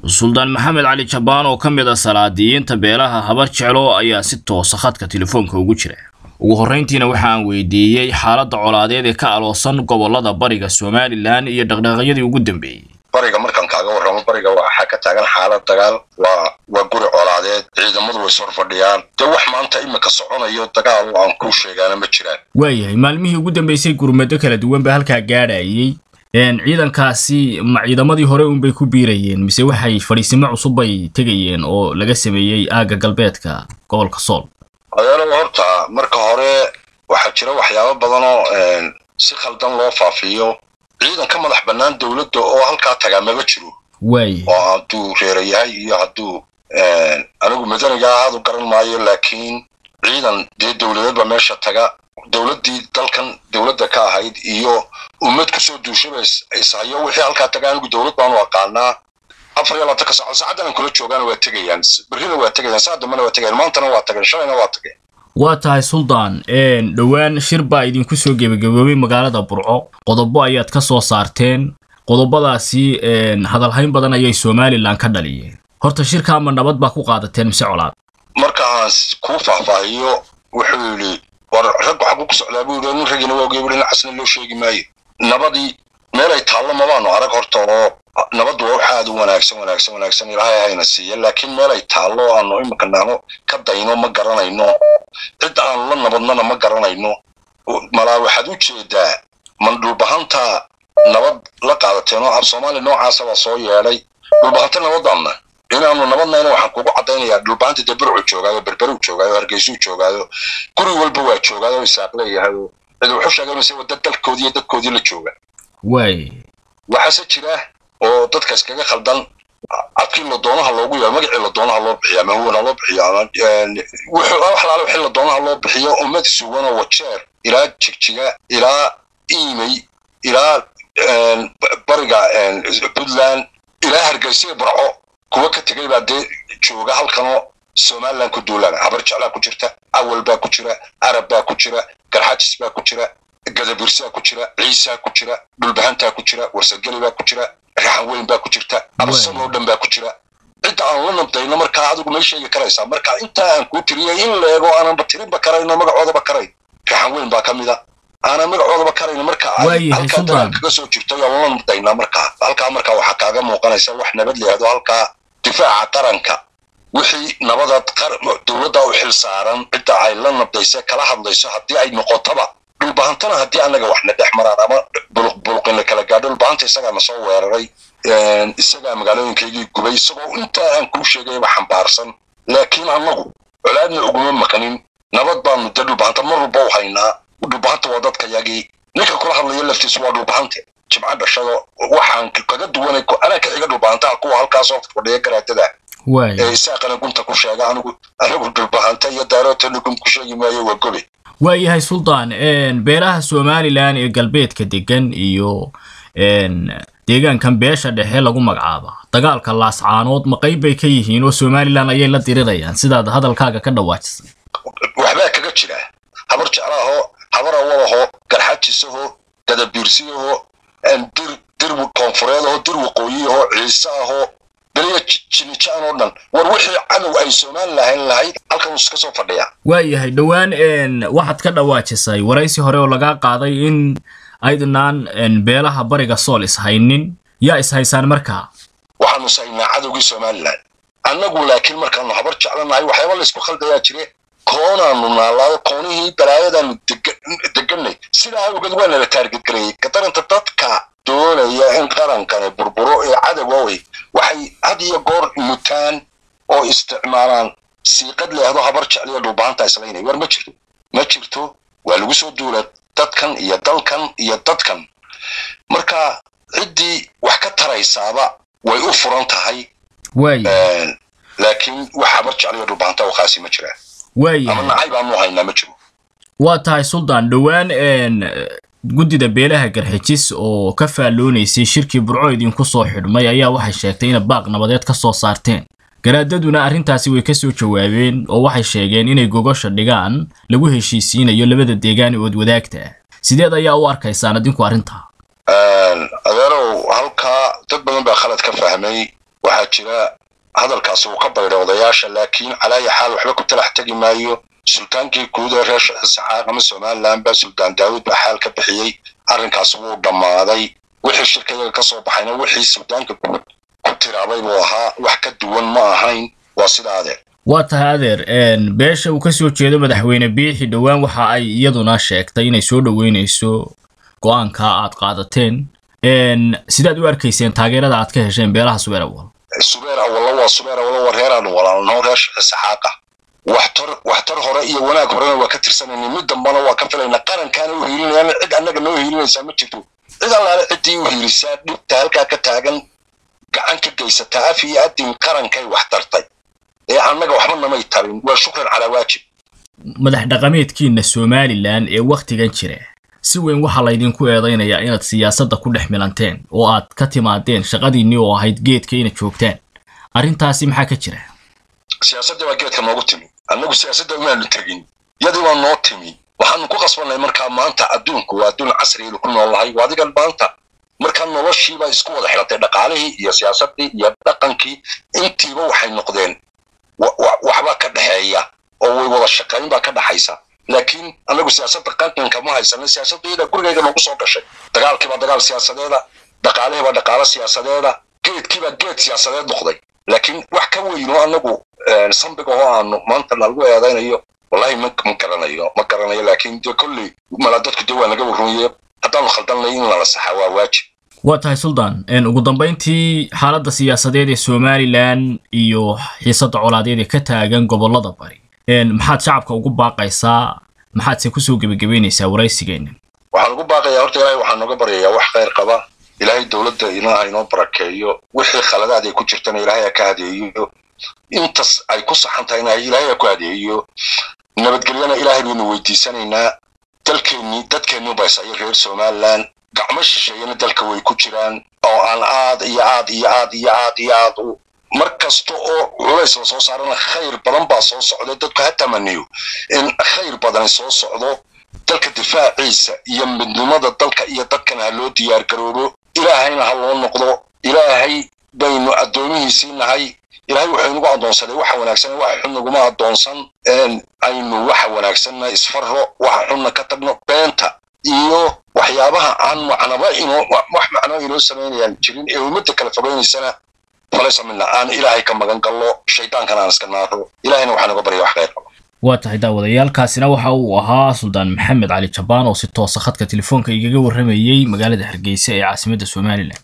suldaan maxamed cali jabaan oo ka mid ah salaadiyiinta beelaha habar jeclo ayaa si toosa khadka telefoonka ugu jira ugu horrayntiina waxa aan weydiiyey xaaladda colaadeed ee ka aloosan gobollada bariga somalilan iyo dhaqdhaqaaqyadii ugu dambeeyey bariga markaan kaaga warramo bariga waxaa ka taagan xaalad dagaal waa waa guri colaadeed ciidamadu way sor fadhiyaan dee wax maanta imika soconayo dagaal aan kuu sheegaana ma jiraan waayahay maalmihii ugu dambeysay gurmado kala duwan baa halkaa gaadhayay ciidankaasi ma ciidamadii hore unbay ku biirayeen mise waxay fadhiisimo cusub bay tegayeen oo laga sameeyey aagga galbeedka gobolka sool adeerow horta marka hore waxaa jira waxyaabo badanoo si khaldan loo faafiyo ciidan ka madax bannaan dowladda oo halkaa tagaa maba jiro waaya oo hadduu reera yahay iyo hadduu anigu madaniga ahaadu garan maayo laakiin ciidan dee dowladeed baa meesha taga dowladdii dalkan dowladda ka ahayd iyo ummad kusoo duushaba ishayo wixii halkaa taga anigu dowlad baanu aqaanaa afar iyo labaatanka saacood saacaddan aan kula joogaana waa tegayaan berrina waa tegayaan saa dambena waa tegayaan maantana waa tageen shalayna waa tageen waa tahay suldaan dhowaan shir baa idinku soo gebagaboobay magaalada burco qodobo ayaad ka soo saarteen qodobadaasi hadalhayn badan ayay somalilan ka dhaliyeen horta shirka ma nabad baa ku qaadateen mise colaad markaan kuu faahfaahiyo wuxuu yidhi war raggu xaggu ku socdaa buu yidhi nin raggiina waa ogeey buhi casna loo sheegi maayo nabadii meelay taallo mabaanu arag horta oo nabaddu waa wax aad u wanaagsan wanaagsan wanaagsan ilaahay hayna siiya laakiin meelay taallo aanu imika naano ka dayno ma garanayno cid aanu la nabadnana ma garanayno malaa waxaad u jeedaa man dhulbahanta nabad la qaadateen oo af soomaaliya noocaasa baa soo yeedhay dhulbahanta nabadaanna inaanu nabadnayna waxaan kugu caddaynayaa dhulbahanta dee burcu joogaayo berberuu joogaayo hargeysuu joogaayo guri walba waa joogaayo isaaq leeyahay oo cid wuxu sheegay mise wada dalkoodii iyo dadkoodii la jooga waay waxaase jira oo dadka iskaga khaldan cadkii la doonaha loogu yaabo magacii la doonaha loo bixiyo ama huwana loo bixiyo ama wax laala wixii la doonaha loo bixiyo ummad suganoo wajeer ilaa jigjiga ilaa iimey ilaa bariga puntland ilaa hargeysa barco kuwa ka tegay baa dee jooga halkanoo somaliland ku duulaan habar jeclaa ku jirta awal baa ku jira arab baa ku jira garxajis baa ku jira gadabirsaa ku jira ciisaa ku jira dhulbahantaa ku jira warsageli baa ku jira raxan weyn baa ku jirta absan oo dhan baa ku jira cidda aan la nabdayno markaa adigu may sheegi karaysaa marka intaa aan kuu tiriyay in la eego aananba tirinba karayno magacoodaba karayn raxan weyn baa ka mida aanan magacoodaba karayno marka halkaa dagaal kaga soo jirto aan la nabdaynaa markaa halkaa markaa waxaa kaaga muuqanaysa wax nabad leehdo halkaa difaaca qaranka wixii nabadaad dowladda u xil saaran cidda ay la nabdaysa kala hadlayso haddii ay noqotaba dhulbahantana haddii annaga waxna dhex maraan ama buluqin la kala gaadho dhulbahanta isagaa na soo weeraray isagaa magaalooyinkaygii gubay isagoo intaa aan kuu sheegayba xambaarsan laakiin annagu colaadna uguma maqnin nabad baanu dee dhulbahanta mar walba u haynaa dhulbahanta waa dadka yagii ninka kula hadlaya laftiisu waa dhulbahante jimco dhashado waxaan kaga duwanay anaa ka xiga dhulbahantaha kuwa halkaasoo fadhiya garaadada ee isaaqana gunta ku sheega anigu anigu dhulbahanta iyo daarootana gun ku sheegi maayo waa gobe waayahay suldaan beelaha somalilan ee galbeedka degan iyo deegaankan beesha dhexe lagu magacaaba dagaalka laascaanood ma qayb bay ka yihiin oo somalilan ayay la dirirayaan sidaad hadalkaaga ka dhawaajisay waxbaa kaga jira habar jeclaahoo habar awalaho garxajisaho gadabiirsiyaho dir dir koonfureedaho dir waqooyiyaho ciiseaho beliya jinijaan oo dhan war wixii cadow ay somalilan lahayd halkan iska soo fadhiya waayahay dhowaan waxaad ka dhawaajisay waraysi hore oo lagaa qaaday in aydnaan beelaha bariga sool ishaynin yaa ishaysaan markaa waxaanu ishaynaa cadowgii somalilan annagu laakiin markaanu habar jeclanahay waxyaaba laysku khaldayaa jire koonaanu naalaado koonihii balaayadaanu deganay sidaa awgeed waa nala taargetgareeyey kadaranta dadka doonaya in qarankani burburo ee cadowawey waxay had iyo goor mutaan oo isticmaalaan siiqad leehdo habar jecliyo dhulbahanta islaynay war ma jirto ma jirto waa lagu soo duula dadkan iyo dalkan iyo dadkan marka ciddii wax ka taraysaaba way u furan tahay laakiin wax habar jecliyo dhulbahanta waqaasi ma jiraan ama nacay baanu haynaa ma jiro waa tahay suldaan dhowaan guddida beelaha garxijis oo ka faalloonaysay shirkii burco idinku soo xidhmay ayaa waxay sheegtay inay baaq nabadeed ka soo saarteen garaadaduna arrintaasi way ka soo jawaabeen oo waxay sheegeen inay gogosha dhigaan lagu heshiisiinayo labada deegaan ood wadaagta ah sideed ayaa u arkaysaan adinku arrintaa adeerow halkaa dad badan baa khalad ka fahmay waxaa jira hadalkaasi uu ka baydhay odayaasha laakiin calaaya xaal waxba ku talax tegi maayo sultaankii guud ee reer saxaaq ama somaliland baa sultaan daawud baa xaal ka bixiyey arrinkaasi wuu dhammaaday wixii shirkayaga ka soo baxayna wixii sultaanka guud ku tiraabay buu ahaa wax ka duwan ma ahayn waa sida adeer waa tahay adeer beesha uu kasoo jeedo madaxweyne biixi dhowaan waxa ay iyaduna sheegtay inay soo dhoweynayso go-aanka aad qaadateen sidaad u arkayseen taageerada aad ka hesheen beelaha subeer awal subeer awallo waa subeer awallo waa reeraanu walaalnoo reer saxaaqa waxtar waxtar hore iyo wanaag horena waa ka tirsanayna mid dambana waa ka filayna qarankaana u hiilinayaan cid annaga noo hiilinaysaa ma jirto cid allaale ciddii u hiilisaa dhibta halkaa ka taagan gacan ka geysataa af iyo adin qarankay wax tartay ee annaga waxba namay tarin waa shukran calaa waajib madax dhaqameedkiina somalilan ee wakhtigan jira si weyn waxaa laydinku eedaynayaa inaad siyaasadda ku dhex milanteen oo aad ka timaadeen shaqadiinnii oo ahayd geedka inaad joogtaan arrintaasi maxaa ka jira siyaasadda baa geedka noogu timi annagu siyaasadda umaanu tegin yadii waa noo timi waxaanu ku qasbanay markaa maanta adduunku waa adduun casrigeenu ku noolnahay waa adigan maanta markaa noloshiibaa isku wada xilatay dhaqaalihii iyo siyaasaddii iyo dhaqankii intiiba waxay noqdeen waxbaa ka dhexeeya oo way wada shaqayn baa ka dhaxaysa laakiin annagu siyaasadda qanqanka ma haysana siyaasadda iyada gurigayga noogu soo gashay dagaalkiibaa dagaal siyaasadeeda dhaqaalihiibaa dhaqaalo siyaasadeeda geedkiibaa geed siyaasadeed noqday laakiin wax ka weyno annagu sambiga oo aanu maanta nalagu eedaynayo wallahi ma ma garanayo ma garanayo laakiin de kolley mala dadku dee waa naga warrumaye haddaanu khaldanay in lala saxaa waa waajib waa tahay suldaan ugu dambayntii xaaladda siyaasadeed ee somalilan iyo xiisadda colaadeed ee ka taagan gobollada bari maxaad shacabka ugu baaqaysaa maxaadse kusoo gebagabeynaysaa waraysigeenna waxaan ugu baaqayaa horta ilaahay waxaan nooga baryayaa wax khayr qaba ilaahay dowladda inaha inoo barakeeyo wixii khaladaad ay ku jirtana ilaahay ha ka hadeeyo intas ay ku saxan tahayna ilaahay ha ku hadeeyo nabadgelyana ilaahay baynu weydiisanaynaa dalkeennii dadkeennii baysaya reer somaliland gacmo shisheeyana dalka way ku jiraan oo aan aad iyo aad iyo aad iyo aad iyo aad u mar kasta oo culays la soo saarana khayr badan baa soo socda dadku ha tamaniyo in khayr badani soo socdo dalka difaaciisa iyo midnimada dalka iyo dadkana ha loo diyaar garoobo ilaahayna ha loo noqdo ilaahay baynu addoomihiisii nahay ilaahay wuxuu inagu addoonsaday waxa wanaagsan waxa xun naguma addoonsan aynu waxa wanaagsanna isfarro waxa xunna ka tagno beenta iyo waxyaabaha aan macnaba inoo wax macno inoo samaynayaan jirin ee ummadda kala fogeynaysana falaysa mina aan ilaahay ka magan gallo shaydaankana aan iska naaro ilaahayna waxaa naga barya wax khayr qabo waa tahay daawadayaalkaasina waxa uu ahaa suldaan maxamed cali jabaan oo si toosa khadka telefoonka igaga warramayey magaalada hargeysa ee caasimadda somalilan